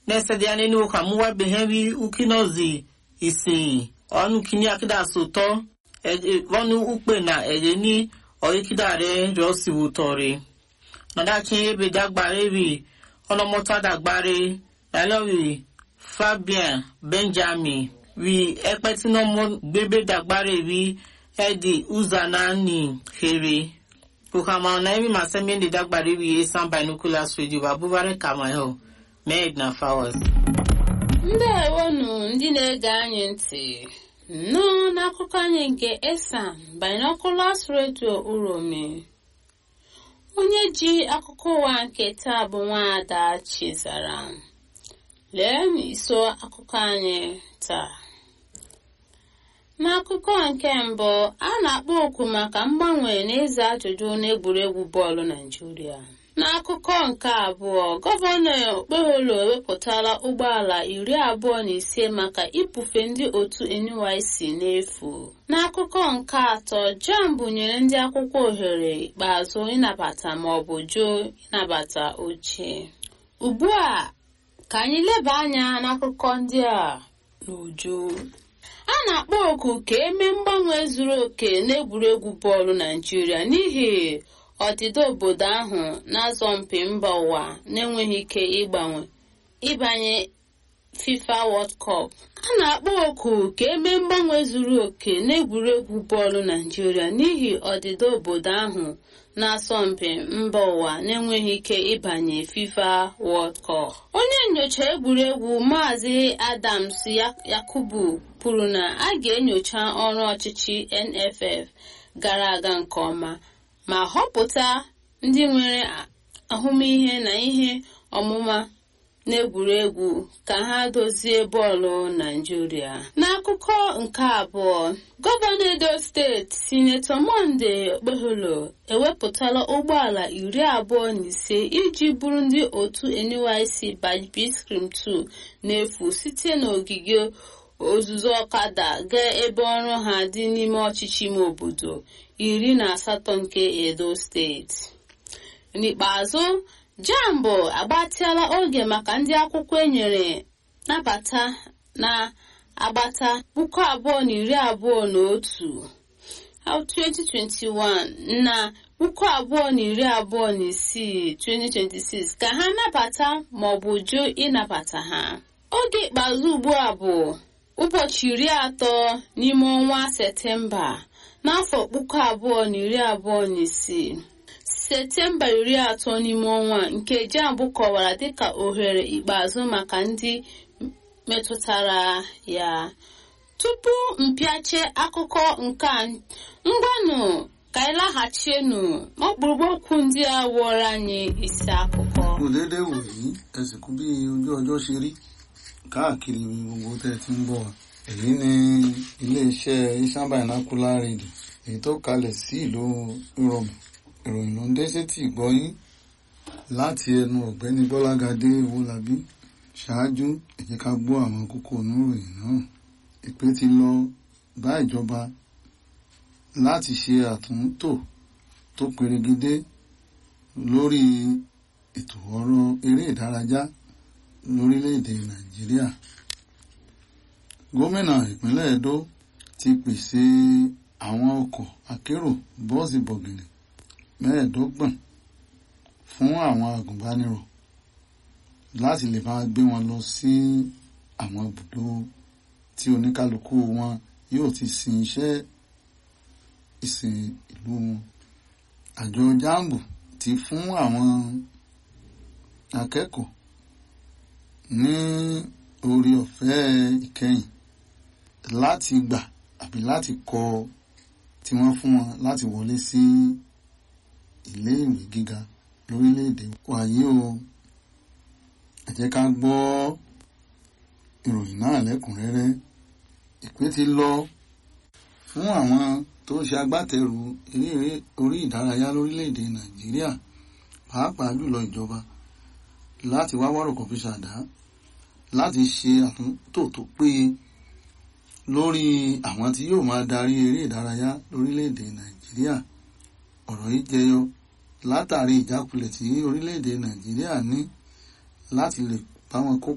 nesediane ni ụka mụwa behewi ukinozi isin ọnụ kini akida sotọ ọnụ ukpe na eje ni ọyikidare rọsiwutọre nadachi ebe dagbare wi ọlọmọta dagbare lalowi fabian benjamin wi ẹpẹtinọmọ gbebe dagbare wi edi uzanani here ukama na emi masemi ndi dagbare wi esan binoculars radio babubare kamayo med na fawas ndewonu ndị na-ege anyị ntị nnọọ n'akụkọ anyị nke esan binoculars radio uromi onye ji akụkọ ụwa nke taa bụ nwaada chizara lee n'iso akụkọ anyị taa n'akụkọ nke mbụ a na-akpọ oku maka mgbanwe n'ịza ajụjụ n'egwuregwu bọọlụ naijiria n'akụkọ nke abụọ gọvanọ okpeholo ewepụtala ụgbọala iri abụọ na ise maka ibufe ndị otu NYC n'efu n'akụkọ nke atọ jamb nyere ndị akwụkwọ ohere ikpeazụ ịnabata maọbụ jụ ịnabata oche ugbu a ka anyị leba anya n'akụkọ ndị a n'uju a na-akpọ oku ka emee mgbanwe zuru oke n'egwuregwu bọọlụ naijiria n'ihi ọdịda obodo ahụ na-azọ mpi mba ụwa na-enweghị ike ịgbanwe ịbanye fifa world cup a na-akpọ oku ka emee mgbanwe zuru oke n'egwuregwu bọọlụ naijiria n'ihi ọdịda obodo ahụ na-asọmpi mba ụwa na-enweghị ike ịbanye fifa world cup onye nyocha egwuregwu maazị adams yakubu kwuru na a ga-enyocha ọrụ ọchịchị nff gara aga nke ọma ma họpụta ndị nwere ahụmịhe na ihe ọmụma n'egwuregwu ka ha dozie bọọlụ naijiria n'akụkọ nke abụọ gọvanọ edo steeti sinetọ monde okpeholo ewepụtala ụgbọala iri abụọ na ise iji bụrụ ndị otu nyc bajbiscrim 2 n'efu site n'ogige ozuzu ọkada gaa ebe ọrụ ha dị n'ime ọchịchị ime obodo iri na asatọ nke edo steeti n'ikpeazụ jambụ agbatịala oge maka ndị akwụkwọ enyere nabata na agbata puku abụọ na iri abụọ na otu 2021 na puku abụọ na iri abụọ na isii 2026 ka ha nabata maọbụ jụ ịnabata ha oge ikpeazụ ugbu a bụ ụbọchị iri atọ n'ime ọnwa septemba n'afọ puku abụọ na iri abụọ na isii septemba iri atọ n'ime ọnwa nke jambụ kọwara dịka ohere ikpeazụ maka ndị metụtara ya tupu mpịache akụkọ nke ngwanụ ka anyị laghachienu n'ọkpụrụkpụ okwu ndị a wụọrọ anyị isi akụkọ. kò déédéé wò yí ẹsìnkú bí ojú ọjọ́ ṣe rí káàkiri gbogbo tẹ́ ẹ ti ń bọ̀ èyí ni iléeṣẹ́ isan binocular radio èyí tó kalẹ̀ sí ìlú ìrọ̀mù ìròyìn ló ń dé sétí ìgbọ́yín láti ẹnu ọ̀gbẹ́ni gbọ́lágadé owólabí ṣáájú ẹ jẹ́ ká gbọ́ àwọn kókó oníròyìn náà ìpè ti lọ bá ìjọba láti ṣe àtúntò tó perégedé lórí ètò ọ̀rọ̀ eré ìdárayá lórílẹ̀‐èdè nàìjíríà gómìnà ìpínlẹ̀ edo ti pèsè àwọn ọkọ̀ akérò bọ́ọ̀sì bọ̀gìnì mẹ́ẹ̀ẹ́dọ́gbọ̀n fún àwọn agùnbánirọ̀ láti lè máa gbé wọn lọ sí àwọn ibùdó tí oníkálukú wọn yóò ti sin iṣẹ́ ìsìn ìlú wọn àjọ jambu ti fún àwọn akẹ́kọ̀ọ́ ní orí ọ̀fẹ́ ìkẹyìn láti gbà àbí láti kọ tí wọ́n fún wọn láti wọlé sí ilé ìwé gíga lórílẹ̀‐èdè wàyí o ẹ jẹ́ ká gbọ́ ìròyìn náà lẹ́kùnrẹ́rẹ́ ìpè ti lọ fún àwọn tó ń ṣe agbátẹrù eré orí ìdárayá lórílẹ̀‐èdè nàìjíríà pàápàá jùlọ ìjọba láti wá wọ́rọ̀ kọ̀ọ̀fì ṣàdá láti ṣe àtúntò tó péye lórí àwọn tí yóò máa darí eré ìdárayá lórílẹ̀‐èdè nàìjíríà ọ̀rọ̀ yìí jẹyọ látàrí ìjákulẹ̀ tí orílẹ̀‐èdè nàìjíríà ní láti lè bá wọn kópa